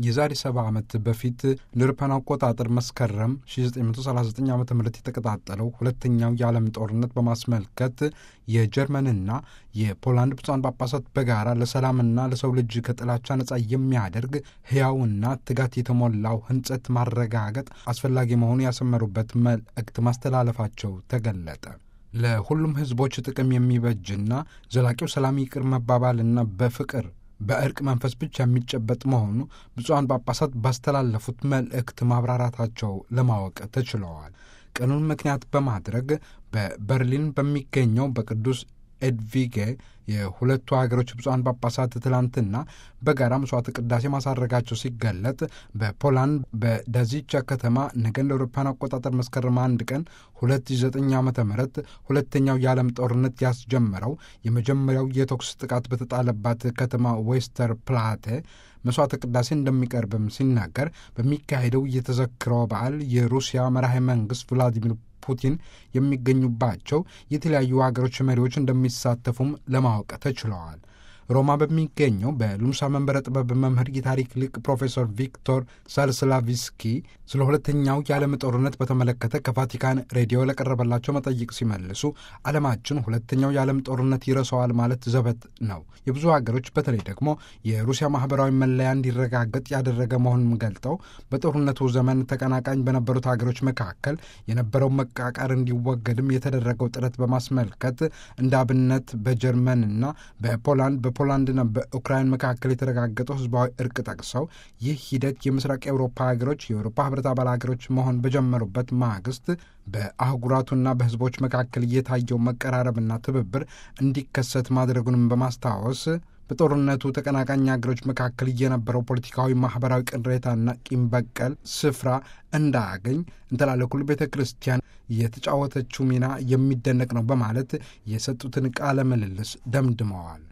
የዛሬ ሰባ ዓመት በፊት ለአውሮፓውያን አቆጣጠር መስከረም 1939 ዓ ም የተቀጣጠለው ሁለተኛው የዓለም ጦርነት በማስመልከት የጀርመንና የፖላንድ ብፁዓን ጳጳሳት በጋራ ለሰላምና ለሰው ልጅ ከጥላቻ ነጻ የሚያደርግ ሕያውና ትጋት የተሞላው ሕንጸት ማረጋገጥ አስፈላጊ መሆኑ ያሰመሩበት መልእክት ማስተላለፋቸው ተገለጠ። ለሁሉም ሕዝቦች ጥቅም የሚበጅና ዘላቂው ሰላም ይቅር መባባልና በፍቅር በእርቅ መንፈስ ብቻ የሚጨበጥ መሆኑ ብፁዓን ጳጳሳት ባስተላለፉት መልእክት ማብራራታቸው ለማወቅ ተችለዋል። ቀኑን ምክንያት በማድረግ በበርሊን በሚገኘው በቅዱስ ኤድቪጌ የሁለቱ ሀገሮች ብፁዓን ጳጳሳት ትላንትና በጋራ መስዋዕት ቅዳሴ ማሳረጋቸው ሲገለጥ በፖላንድ በዳዚቻ ከተማ ነገ እንደ አውሮፓውያን አቆጣጠር መስከረም አንድ ቀን 2009 ዓ ም ሁለተኛው የዓለም ጦርነት ያስጀመረው የመጀመሪያው የተኩስ ጥቃት በተጣለባት ከተማ ዌስተር ፕላቴ መስዋዕተ ቅዳሴ እንደሚቀርብም ሲናገር በሚካሄደው የተዘክረው በዓል የሩሲያ መራሄ መንግስት ቭላዲሚር ፑቲን የሚገኙባቸው የተለያዩ ሀገሮች መሪዎች እንደሚሳተፉም ለማወቅ ተችለዋል። ሮማ በሚገኘው በሉምሳ መንበረ ጥበብ መምህር የታሪክ ሊቅ ፕሮፌሰር ቪክቶር ሳልስላቪስኪ ስለ ሁለተኛው የዓለም ጦርነት በተመለከተ ከቫቲካን ሬዲዮ ለቀረበላቸው መጠይቅ ሲመልሱ ዓለማችን ሁለተኛው የዓለም ጦርነት ይረሳዋል ማለት ዘበት ነው። የብዙ ሀገሮች በተለይ ደግሞ የሩሲያ ማህበራዊ መለያ እንዲረጋገጥ ያደረገ መሆኑን ገልጠው በጦርነቱ ዘመን ተቀናቃኝ በነበሩት ሀገሮች መካከል የነበረው መቃቃር እንዲወገድም የተደረገው ጥረት በማስመልከት እንደ አብነት በጀርመንና በፖላንድ በፖላንድና በኡክራይን መካከል የተረጋገጠው ህዝባዊ እርቅ ጠቅሰው ይህ ሂደት የምስራቅ የአውሮፓ ሀገሮች የአውሮፓ ህብረት አባል ሀገሮች መሆን በጀመሩበት ማግስት በአህጉራቱና በህዝቦች መካከል እየታየው መቀራረብና ትብብር እንዲከሰት ማድረጉንም በማስታወስ በጦርነቱ ተቀናቃኝ ሀገሮች መካከል የነበረው ፖለቲካዊ፣ ማህበራዊ ቅሬታና ቂም በቀል ስፍራ እንዳያገኝ እንተላለኩል ቤተ ክርስቲያን የተጫወተችው ሚና የሚደነቅ ነው በማለት የሰጡትን ቃለ ምልልስ ደምድመዋል።